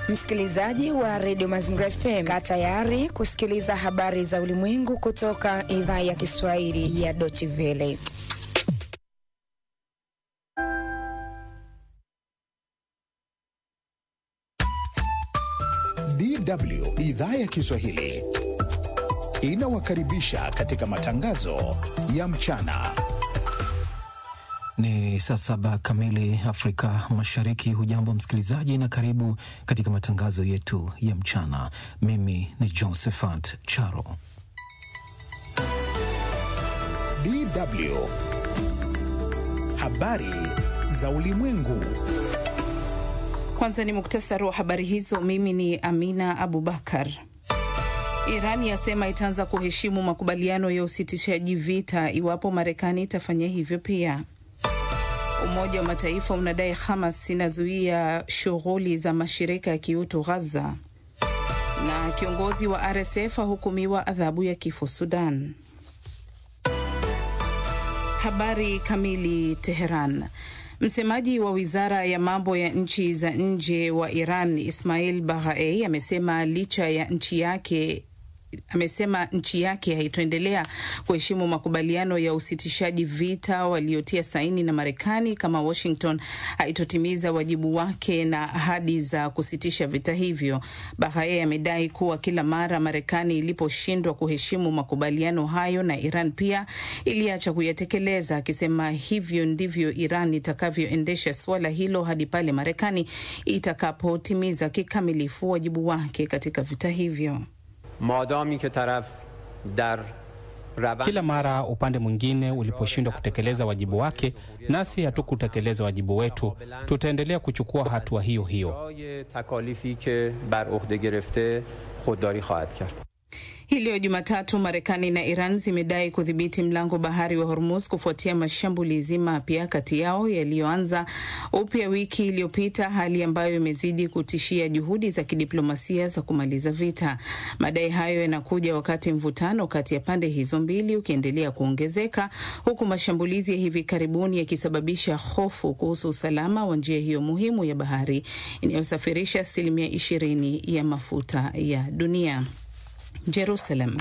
Msikilizaji wa redio Mazingira FM, kaa tayari kusikiliza habari za ulimwengu kutoka idhaa ya Kiswahili ya Deutsche Welle. DW idhaa ya Kiswahili inawakaribisha katika matangazo ya mchana. Ni saa saba kamili Afrika Mashariki. Hujambo msikilizaji, na karibu katika matangazo yetu ya mchana. Mimi ni Josephat Charo. DW habari za ulimwengu. Kwanza ni muktasari wa habari hizo. Mimi ni Amina Abubakar. Iran yasema itaanza kuheshimu makubaliano ya usitishaji vita iwapo Marekani itafanya hivyo pia. Umoja wa Mataifa unadai Hamas inazuia shughuli za mashirika ya kiutu Ghaza, na kiongozi wa RSF ahukumiwa adhabu ya kifo Sudan. Habari kamili. Teheran. Msemaji wa wizara ya mambo ya nchi za nje wa Iran Ismail Baghai amesema licha ya nchi yake amesema nchi yake haitoendelea kuheshimu makubaliano ya usitishaji vita waliotia saini na Marekani kama Washington haitotimiza wajibu wake na ahadi za kusitisha vita hivyo. Bahaye amedai kuwa kila mara Marekani iliposhindwa kuheshimu makubaliano hayo na Iran pia iliacha kuyatekeleza, akisema hivyo ndivyo Iran itakavyoendesha suala hilo hadi pale Marekani itakapotimiza kikamilifu wajibu wake katika vita hivyo. Madami ke taraf dar kila mara upande mwingine uliposhindwa kutekeleza wajibu wake, nasi hatukutekeleza wajibu wetu, tutaendelea kuchukua hatua hiyo hiyo. Hii leo Jumatatu, Marekani na Iran zimedai kudhibiti mlango bahari wa Hormuz kufuatia mashambulizi mapya kati yao yaliyoanza upya wiki iliyopita, hali ambayo imezidi kutishia juhudi za kidiplomasia za kumaliza vita. Madai hayo yanakuja wakati mvutano kati ya pande hizo mbili ukiendelea kuongezeka, huku mashambulizi ya hivi karibuni yakisababisha hofu kuhusu usalama wa njia hiyo muhimu ya bahari inayosafirisha asilimia ishirini ya mafuta ya dunia. Jerusalem.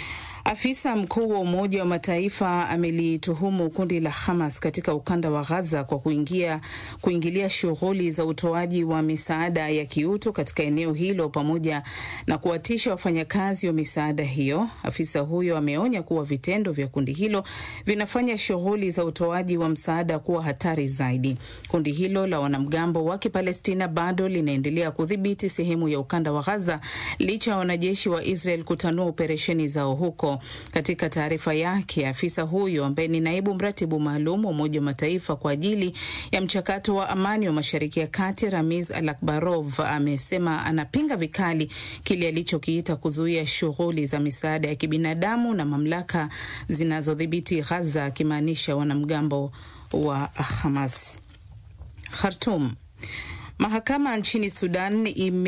Afisa mkuu wa Umoja wa Mataifa amelituhumu kundi la Hamas katika ukanda wa Gaza kwa kuingia, kuingilia shughuli za utoaji wa misaada ya kiutu katika eneo hilo pamoja na kuwatisha wafanyakazi wa misaada hiyo. Afisa huyo ameonya kuwa vitendo vya kundi hilo vinafanya shughuli za utoaji wa msaada kuwa hatari zaidi. Kundi hilo la wanamgambo wa Kipalestina bado linaendelea kudhibiti sehemu ya ukanda wa Gaza licha ya wanajeshi wa Israel kutanua operesheni zao huko. Katika taarifa yake, afisa huyo ambaye ni naibu mratibu maalum wa Umoja wa Mataifa kwa ajili ya mchakato wa amani wa Mashariki ya Kati, Ramiz Alakbarov, amesema anapinga vikali kile alichokiita kuzuia shughuli za misaada ya kibinadamu na mamlaka zinazodhibiti Ghaza, akimaanisha wanamgambo wa Hamas. Khartoum. Mahakama nchini Sudan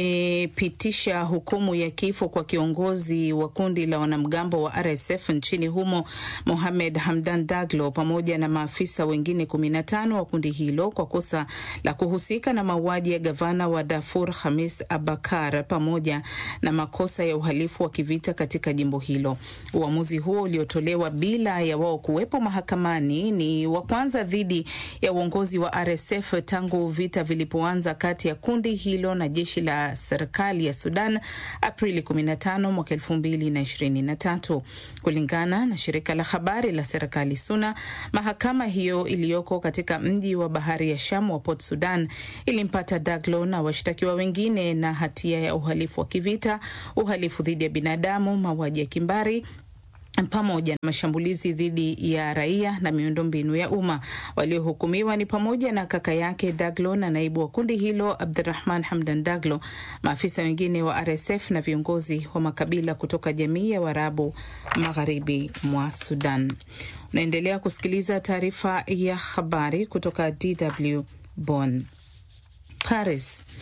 imepitisha hukumu ya kifo kwa kiongozi wa kundi la wanamgambo wa RSF nchini humo Mohamed Hamdan Daglo pamoja na maafisa wengine 15 wa kundi hilo kwa kosa la kuhusika na mauaji ya gavana wa Darfur Hamis Abakar pamoja na makosa ya uhalifu wa kivita katika jimbo hilo. Uamuzi huo uliotolewa bila ya wao kuwepo mahakamani ni wa kwanza dhidi ya uongozi wa RSF tangu vita vilipoanza kati ya kundi hilo na jeshi la serikali ya Sudan Aprili 15 mwaka 2023. Kulingana na shirika la habari la serikali SUNA, mahakama hiyo iliyoko katika mji wa bahari ya Sham wa Port Sudan ilimpata Daglo na washtakiwa wengine na hatia ya uhalifu wa kivita, uhalifu dhidi ya binadamu, mauaji ya kimbari pamoja na mashambulizi dhidi ya raia na miundombinu ya umma. Waliohukumiwa ni pamoja na kaka yake Daglo na naibu wa kundi hilo Abdurahman Hamdan Daglo, maafisa wengine wa RSF na viongozi wa makabila kutoka jamii ya Waarabu magharibi mwa Sudan. Unaendelea kusikiliza taarifa ya habari kutoka DW Bonn. Paris.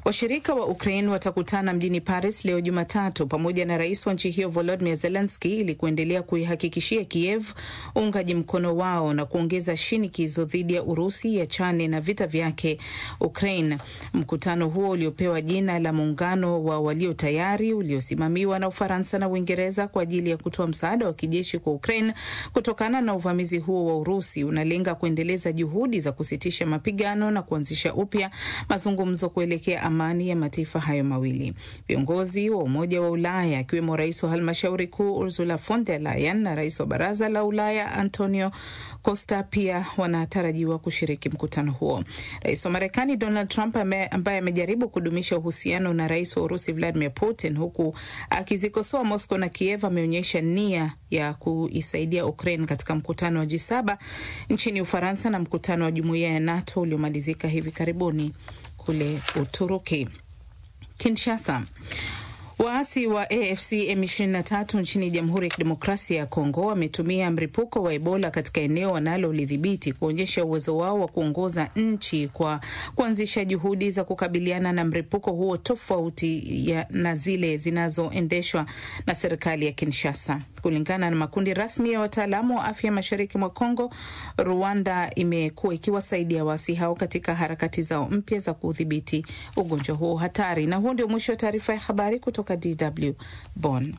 Washirika wa Ukraine watakutana mjini Paris leo Jumatatu pamoja na rais wa nchi hiyo Volodymyr Zelensky ili kuendelea kuihakikishia Kiev uungaji mkono wao na kuongeza shinikizo dhidi ya Urusi yachane na vita vyake Ukraine. Mkutano huo uliopewa jina la muungano wa walio tayari uliosimamiwa na Ufaransa na Uingereza kwa ajili ya kutoa msaada wa kijeshi kwa Ukraine kutokana na uvamizi huo wa Urusi unalenga kuendeleza juhudi za kusitisha mapigano na kuanzisha upya mazungumzo kuelekea amani ya mataifa hayo mawili. Viongozi wa Umoja wa Ulaya akiwemo rais wa halmashauri kuu Ursula von der Leyen na rais wa Baraza la Ulaya Antonio Costa pia wanatarajiwa kushiriki mkutano huo. Rais wa Marekani Donald Trump ambaye amejaribu kudumisha uhusiano na rais wa Urusi Vladimir Putin huku akizikosoa Moscow na Kiev ameonyesha nia ya kuisaidia Ukraine katika mkutano wa G7 nchini Ufaransa na mkutano wa jumuiya ya NATO uliomalizika hivi karibuni kule Uturuki. Kinshasa. Waasi wa AFC M23 nchini Jamhuri ya Kidemokrasia ya Kongo wametumia mlipuko wa Ebola katika eneo wanalolidhibiti kuonyesha uwezo wao wa kuongoza nchi kwa kuanzisha juhudi za kukabiliana na mlipuko huo tofauti ya na zile zinazoendeshwa na serikali ya Kinshasa. Kulingana na makundi rasmi ya wataalamu wa afya mashariki mwa Kongo, Rwanda imekuwa ikiwasaidia waasi hao katika harakati zao mpya za kudhibiti ugonjwa huo hatari. Na huo ndio mwisho wa taarifa ya habari kutoka DW Bonn.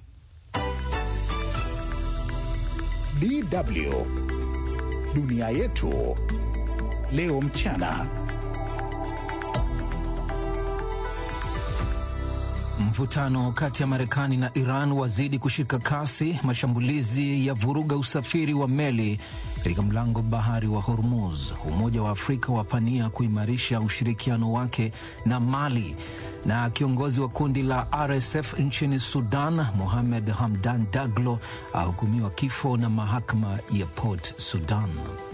DW dunia yetu leo mchana. Mvutano kati ya Marekani na Iran wazidi kushika kasi. Mashambulizi ya vuruga usafiri wa meli katika mlango bahari wa Hormuz. Umoja wa Afrika wapania kuimarisha ushirikiano wake na Mali. Na kiongozi wa kundi la RSF nchini Sudan, Mohamed Hamdan Daglo, ahukumiwa kifo na mahakama ya Port Sudan.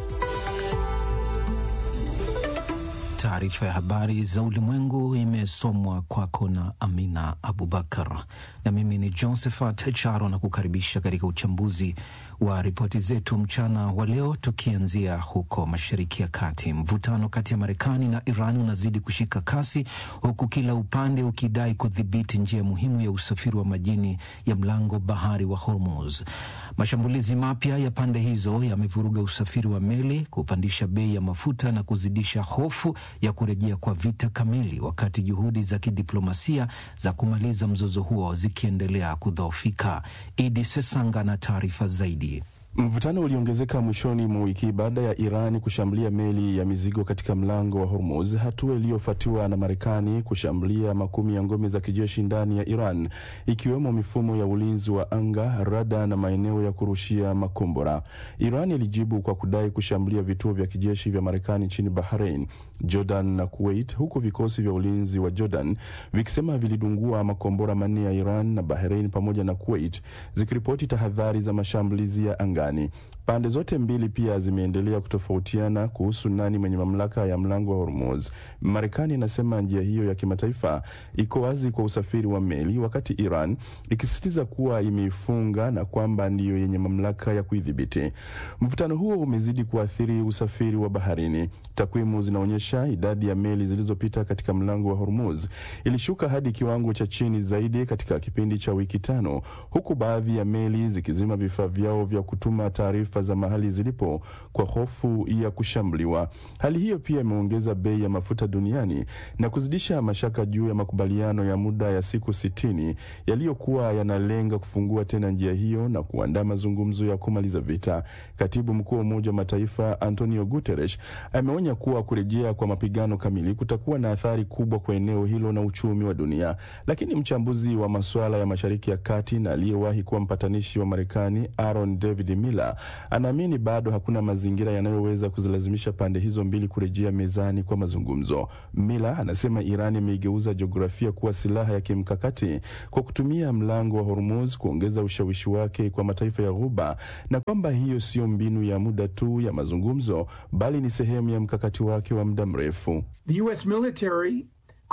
Taarifa ya habari za ulimwengu imesomwa kwako na Amina Abubakar, na mimi ni Josephat Charo na kukaribisha katika uchambuzi wa ripoti zetu mchana wa leo, tukianzia huko Mashariki ya Kati. Mvutano kati ya Marekani na Iran unazidi kushika kasi, huku kila upande ukidai kudhibiti njia muhimu ya usafiri wa majini ya mlango bahari wa Hormuz. Mashambulizi mapya ya pande hizo yamevuruga usafiri wa meli, kupandisha bei ya mafuta na kuzidisha hofu ya kurejea kwa vita kamili, wakati juhudi za kidiplomasia za kumaliza mzozo huo zikiendelea kudhoofika. Idi Sesanga na taarifa zaidi. Mvutano uliongezeka mwishoni mwa wiki baada ya Iran kushambulia meli ya mizigo katika mlango wa Hormuz, hatua iliyofuatiwa na Marekani kushambulia makumi ya ngome za kijeshi ndani ya Iran, ikiwemo mifumo ya ulinzi wa anga, rada na maeneo ya kurushia makombora. Iran ilijibu kwa kudai kushambulia vituo vya kijeshi vya Marekani nchini Bahrain, Jordan na Kuwait, huku vikosi vya ulinzi wa Jordan vikisema vilidungua makombora manne ya Iran na Bahrain pamoja na Kuwait, zikiripoti tahadhari za mashambulizi ya anga. Pande zote mbili pia zimeendelea kutofautiana kuhusu nani mwenye mamlaka ya mlango wa Hormuz. Marekani inasema njia hiyo ya kimataifa iko wazi kwa usafiri wa meli, wakati Iran ikisisitiza kuwa imeifunga na kwamba ndiyo yenye mamlaka ya kuidhibiti. Mvutano huo umezidi kuathiri usafiri wa baharini. Takwimu zinaonyesha idadi ya meli zilizopita katika mlango wa Hormuz ilishuka hadi kiwango cha chini zaidi katika kipindi cha wiki tano, huku baadhi ya meli zikizima vifaa vyao vya kutuma taarifa za mahali zilipo kwa hofu ya kushambuliwa. Hali hiyo pia imeongeza bei ya mafuta duniani na kuzidisha mashaka juu ya makubaliano ya muda ya siku sitini yaliyokuwa yanalenga kufungua tena njia hiyo na kuandaa mazungumzo ya kumaliza vita. Katibu mkuu wa Umoja wa Mataifa Antonio Guterres ameonya kuwa kurejea kwa mapigano kamili kutakuwa na athari kubwa kwa eneo hilo na uchumi wa dunia. Lakini mchambuzi wa masuala ya Mashariki ya Kati na aliyewahi kuwa mpatanishi wa Marekani Aaron David Miller anaamini bado hakuna mazingira yanayoweza kuzilazimisha pande hizo mbili kurejea mezani kwa mazungumzo. Miller anasema Iran imeigeuza jiografia kuwa silaha ya kimkakati kwa kutumia mlango wa Hormuz kuongeza ushawishi wake kwa mataifa ya Ghuba na kwamba hiyo siyo mbinu ya muda tu ya mazungumzo bali ni sehemu ya mkakati wake wa muda mrefu. The US military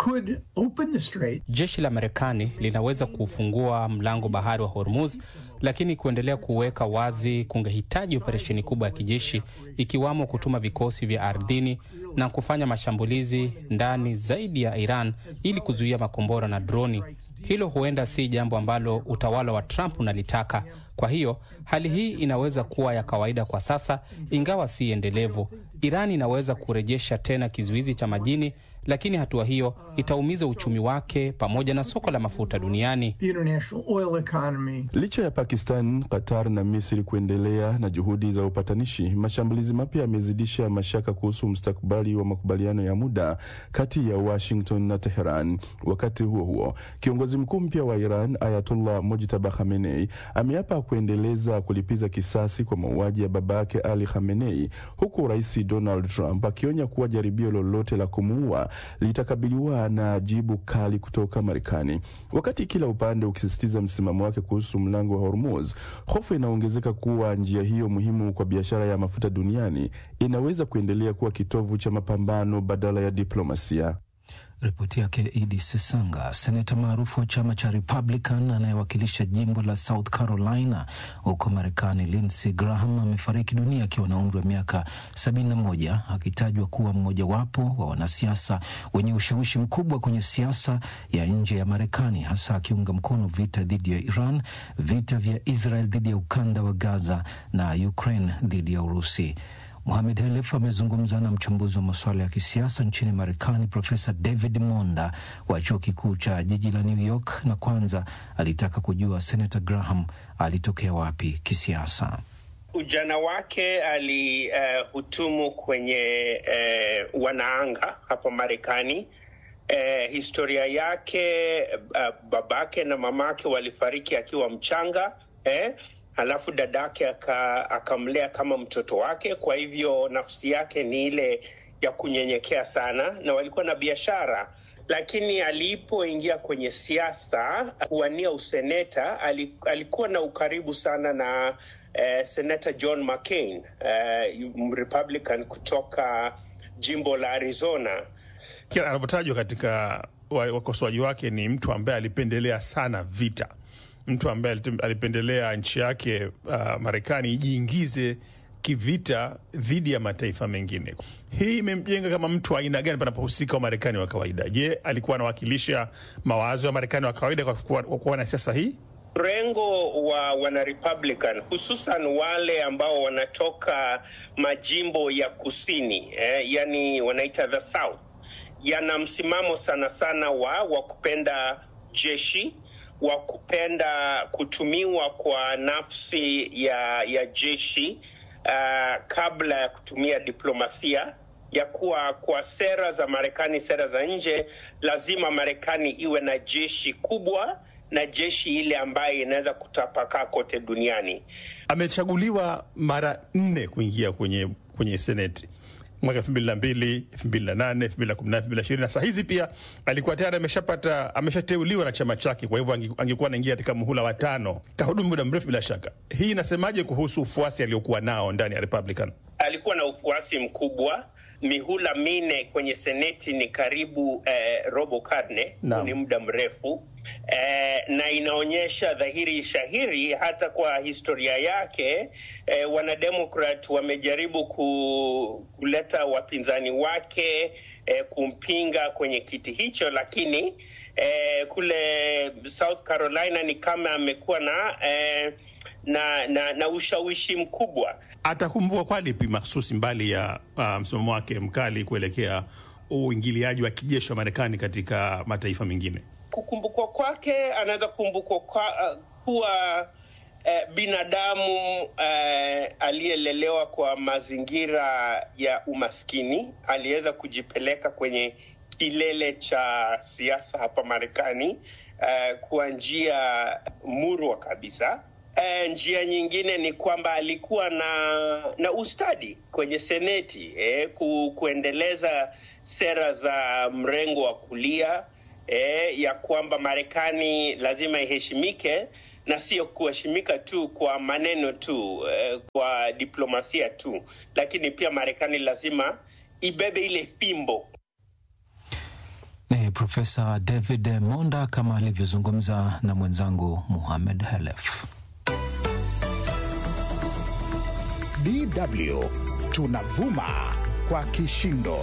could open the strait. Jeshi la Marekani linaweza kufungua mlango bahari wa Hormuz, lakini kuendelea kuweka wazi kungehitaji operesheni kubwa ya kijeshi, ikiwamo kutuma vikosi vya ardhini na kufanya mashambulizi ndani zaidi ya Iran ili kuzuia makombora na droni. Hilo huenda si jambo ambalo utawala wa Trump unalitaka. Kwa hiyo hali hii inaweza kuwa ya kawaida kwa sasa, ingawa si endelevu. Iran inaweza kurejesha tena kizuizi cha majini, lakini hatua hiyo itaumiza uchumi wake pamoja na soko la mafuta duniani. The international oil economy. Licha ya Pakistan, Qatar na Misri kuendelea na juhudi za upatanishi, mashambulizi mapya yamezidisha mashaka kuhusu mustakabali wa makubaliano ya muda kati ya Washington na Teheran. Wakati huo huo, kiongozi mkuu mpya wa Iran Ayatollah Mojtaba Khamenei ameapa kuendeleza kulipiza kisasi kwa mauaji ya babake Ali Khamenei, huku Rais Donald Trump akionya kuwa jaribio lolote la kumuua litakabiliwa na jibu kali kutoka Marekani. Wakati kila upande ukisisitiza msimamo wake kuhusu mlango wa Hormuz, hofu inaongezeka kuwa njia hiyo muhimu kwa biashara ya mafuta duniani inaweza kuendelea kuwa kitovu cha mapambano badala ya diplomasia. Ripoti yake Idi Sesanga. Seneta maarufu wa chama cha Republican anayewakilisha jimbo la South Carolina huko Marekani, Lindsey Graham amefariki dunia akiwa na umri wa miaka 71 akitajwa kuwa mmojawapo wa wanasiasa wenye ushawishi mkubwa kwenye siasa ya nje ya Marekani, hasa akiunga mkono vita dhidi ya Iran, vita vya Israel dhidi ya ukanda wa Gaza na Ukraine dhidi ya Urusi. Mohamed Helef amezungumza na mchambuzi wa masuala ya kisiasa nchini Marekani, Profesa David Monda wa chuo kikuu cha jiji la New York, na kwanza alitaka kujua Senator Graham alitokea wapi kisiasa. Ujana wake alihutumu uh, kwenye uh, wanaanga hapa Marekani. Uh, historia yake uh, babake na mamake walifariki akiwa mchanga eh? Halafu dadake akamlea kama mtoto wake. Kwa hivyo nafsi yake ni ile ya kunyenyekea sana, na walikuwa na biashara. Lakini alipoingia kwenye siasa kuwania useneta, alikuwa na ukaribu sana na eh, senata John McCain eh, Republican kutoka jimbo la Arizona. Kila anavyotajwa katika wakosoaji wake ni mtu ambaye alipendelea sana vita mtu ambaye alipendelea nchi yake uh, Marekani ijiingize kivita dhidi ya mataifa mengine. Hii imemjenga kama mtu aina gani panapohusika Wamarekani wa kawaida? Je, alikuwa anawakilisha mawazo ya Marekani wa kawaida kwa kuwa na siasa hii? Mrengo wa wana Republican hususan wale ambao wanatoka majimbo ya kusini eh, yani wanaita the South, yana msimamo sana sana wa wa kupenda jeshi wa kupenda kutumiwa kwa nafsi ya, ya jeshi uh, kabla ya kutumia diplomasia ya kuwa kwa sera za Marekani, sera za nje, lazima Marekani iwe na jeshi kubwa na jeshi ile ambayo inaweza kutapakaa kote duniani. Amechaguliwa mara nne kuingia kwenye, kwenye seneti mwaka elfu mbili na mbili elfu mbili na nane elfu mbili na kumi na elfu mbili na ishirini na saa hizi pia alikuwa tayari ameshapata ameshateuliwa na chama chake, kwa hivyo angekuwa anaingia katika muhula wa tano. Kahudumu muda mrefu bila shaka. Hii inasemaje kuhusu ufuasi aliokuwa nao ndani ya Republican? Alikuwa na ufuasi mkubwa, mihula minne kwenye seneti ni karibu eh, robo karne, ni muda mrefu eh, na inaonyesha dhahiri shahiri hata kwa historia yake eh, wanademokrat wamejaribu ku, kuleta wapinzani wake eh, kumpinga kwenye kiti hicho, lakini eh, kule South Carolina ni kama amekuwa na eh, na, na, na ushawishi mkubwa. Atakumbukwa kwa lipi mahsusi mbali ya uh, msimamo wake mkali kuelekea uingiliaji wa kijeshi wa Marekani katika mataifa mengine? Kukumbukwa kwake, anaweza kukumbukwa kwa, uh, kuwa uh, binadamu uh, aliyelelewa kwa mazingira ya umaskini, aliweza kujipeleka kwenye kilele cha siasa hapa Marekani uh, kwa njia murwa kabisa. Uh, njia nyingine ni kwamba alikuwa na na ustadi kwenye seneti eh, ku, kuendeleza sera za mrengo wa kulia eh, ya kwamba Marekani lazima iheshimike na sio kuheshimika tu kwa maneno tu eh, kwa diplomasia tu, lakini pia Marekani lazima ibebe ile fimbo Ni Profesa David Monda kama alivyozungumza na mwenzangu Muhamed Halef. DW tunavuma kwa kishindo.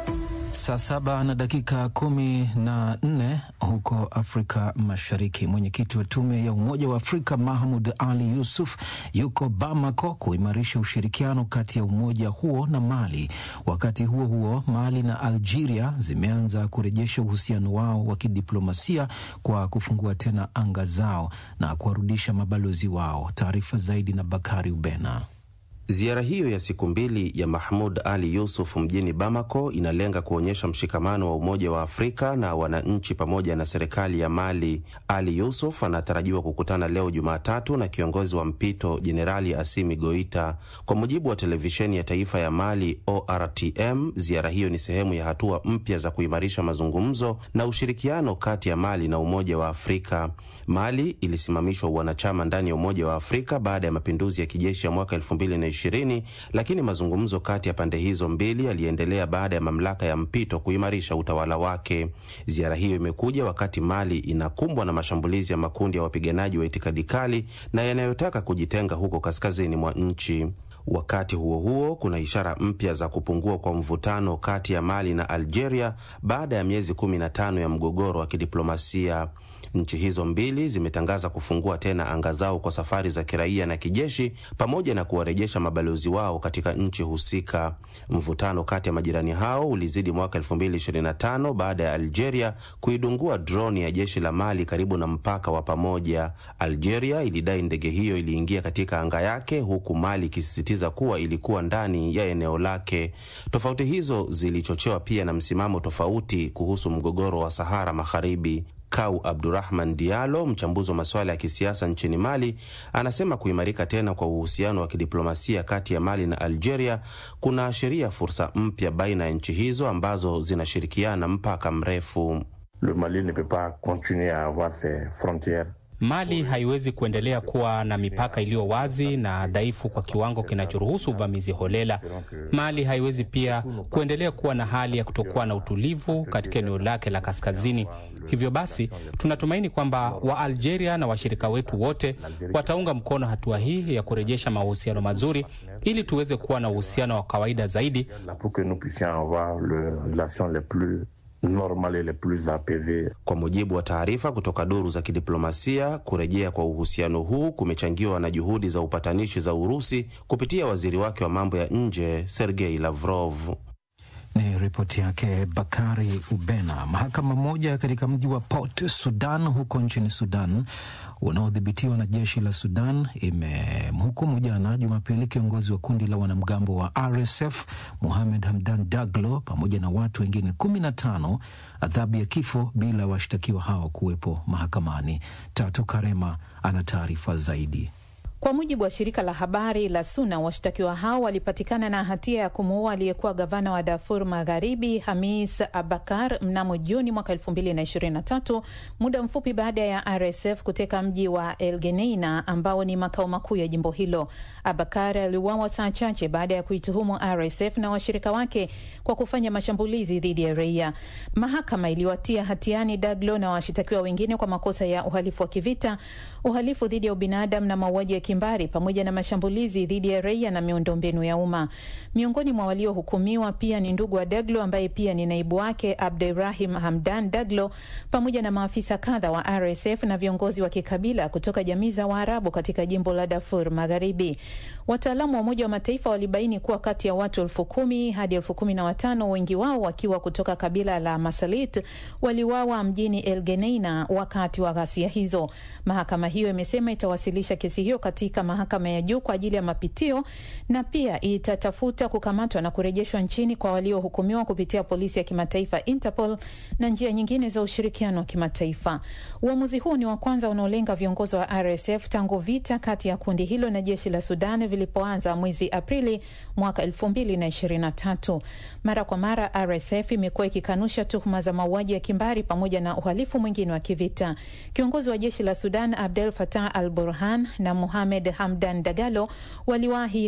Saa saba na dakika kumi na nne huko Afrika Mashariki. Mwenyekiti wa tume ya Umoja wa Afrika Mahmud Ali Yusuf yuko Bamako kuimarisha ushirikiano kati ya umoja huo na Mali. Wakati huo huo, Mali na Algeria zimeanza kurejesha uhusiano wao wa kidiplomasia kwa kufungua tena anga zao na kuwarudisha mabalozi wao. Taarifa zaidi na Bakari Ubena. Ziara hiyo ya siku mbili ya Mahmud Ali Yusuf mjini Bamako inalenga kuonyesha mshikamano wa Umoja wa Afrika na wananchi pamoja na serikali ya Mali. Ali Yusuf anatarajiwa kukutana leo Jumatatu na kiongozi wa mpito Jenerali Asimi Goita. Kwa mujibu wa televisheni ya taifa ya Mali ORTM, ziara hiyo ni sehemu ya hatua mpya za kuimarisha mazungumzo na ushirikiano kati ya Mali na Umoja wa Afrika. Mali ilisimamishwa uwanachama ndani ya Umoja wa Afrika baada ya mapinduzi ya kijeshi ya mwaka elfu mbili na ishirini, lakini mazungumzo kati ya pande hizo mbili yaliendelea baada ya mamlaka ya mpito kuimarisha utawala wake. Ziara hiyo imekuja wakati Mali inakumbwa na mashambulizi ya makundi ya wapiganaji wa itikadi kali na yanayotaka kujitenga huko kaskazini mwa nchi. Wakati huo huo, kuna ishara mpya za kupungua kwa mvutano kati ya Mali na Algeria baada ya miezi 15 ya mgogoro wa kidiplomasia. Nchi hizo mbili zimetangaza kufungua tena anga zao kwa safari za kiraia na kijeshi pamoja na kuwarejesha mabalozi wao katika nchi husika. Mvutano kati ya majirani hao ulizidi mwaka 2025 baada ya Algeria kuidungua droni ya jeshi la Mali karibu na mpaka wa pamoja. Algeria ilidai ndege hiyo iliingia katika anga yake, huku Mali ikisisitiza kuwa ilikuwa ndani ya eneo lake. Tofauti hizo zilichochewa pia na msimamo tofauti kuhusu mgogoro wa Sahara Magharibi. Kau Abdurahman Diallo, mchambuzi wa masuala ya kisiasa nchini Mali, anasema kuimarika tena kwa uhusiano wa kidiplomasia kati ya Mali na Algeria kunaashiria fursa mpya baina ya nchi hizo ambazo zinashirikiana mpaka mrefu. Le Mali ne peut pas continuer à avoir ses frontières Mali haiwezi kuendelea kuwa na mipaka iliyo wazi na dhaifu kwa kiwango kinachoruhusu uvamizi holela. Mali haiwezi pia kuendelea kuwa na hali ya kutokuwa na utulivu katika eneo lake la kaskazini. Hivyo basi, tunatumaini kwamba Waalgeria na washirika wetu wote wataunga mkono hatua hii ya kurejesha mahusiano mazuri ili tuweze kuwa na uhusiano wa kawaida zaidi normale le plus apaive. Kwa mujibu wa taarifa kutoka duru za kidiplomasia, kurejea kwa uhusiano huu kumechangiwa na juhudi za upatanishi za Urusi kupitia waziri wake wa mambo ya nje Sergei Lavrov. Ni ripoti yake Bakari Ubena. Mahakama moja katika mji wa Port Sudan huko nchini Sudan unaodhibitiwa na jeshi la Sudan imemhukumu jana Jumapili kiongozi wa kundi la wanamgambo wa RSF Mohamed Hamdan Daglo pamoja na watu wengine kumi na tano adhabu ya kifo bila washtakiwa hao kuwepo mahakamani. Tatu Karema ana taarifa zaidi. Kwa mujibu wa shirika la habari la SUNA, washtakiwa hao walipatikana na hatia ya kumuua aliyekuwa gavana wa Darfur Magharibi Hamis Abakar mnamo Juni mwaka elfu mbili na ishirini na tatu, muda mfupi baada ya RSF kuteka mji wa El Geneina ambao ni makao makuu ya jimbo hilo. Abakar aliuawa saa chache baada ya kuituhumu RSF na washirika wake kwa kufanya mashambulizi dhidi ya raia. Mahakama iliwatia hatiani Daglo na washitakiwa wengine kwa makosa ya uhalifu wa kivita, uhalifu dhidi ya ubinadamu na mauaji ya kimbari pamoja na mashambulizi dhidi ya raia na miundombinu ya umma. Miongoni mwa waliohukumiwa pia ni ndugu wa Daglo ambaye pia ni naibu wake Abdurahim Hamdan Daglo pamoja na maafisa kadha wa RSF na viongozi wa kikabila kutoka jamii za Waarabu katika jimbo la Darfur Magharibi. Wataalamu wa Umoja wa Mataifa walibaini kuwa kati ya watu elfu kumi hadi elfu kumi na watano wengi wao wakiwa kutoka kabila la Masalit waliwawa mjini El Geneina wakati wa ghasia hizo. Mahakama hiyo imesema itawasilisha kesi hiyo katika mahakama ya juu kwa ajili ya mapitio na pia itatafuta kukamatwa na kurejeshwa nchini kwa waliohukumiwa kupitia polisi ya kimataifa Interpol na njia nyingine za ushirikiano wa kimataifa. Uamuzi huu ni wa kwanza unaolenga viongozi wa RSF tangu vita kati ya kundi hilo na jeshi la Sudan vilipoanza mwezi Aprili mwaka elfu mbili na ishirini na tatu. Mara kwa mara RSF imekuwa ikikanusha tuhuma za mauaji ya kimbari pamoja na uhalifu mwingine wa kivita. Kiongozi wa jeshi la Sudan Abdel Fattah al Burhan na Mohamed Hamdan Dagalo waliwahi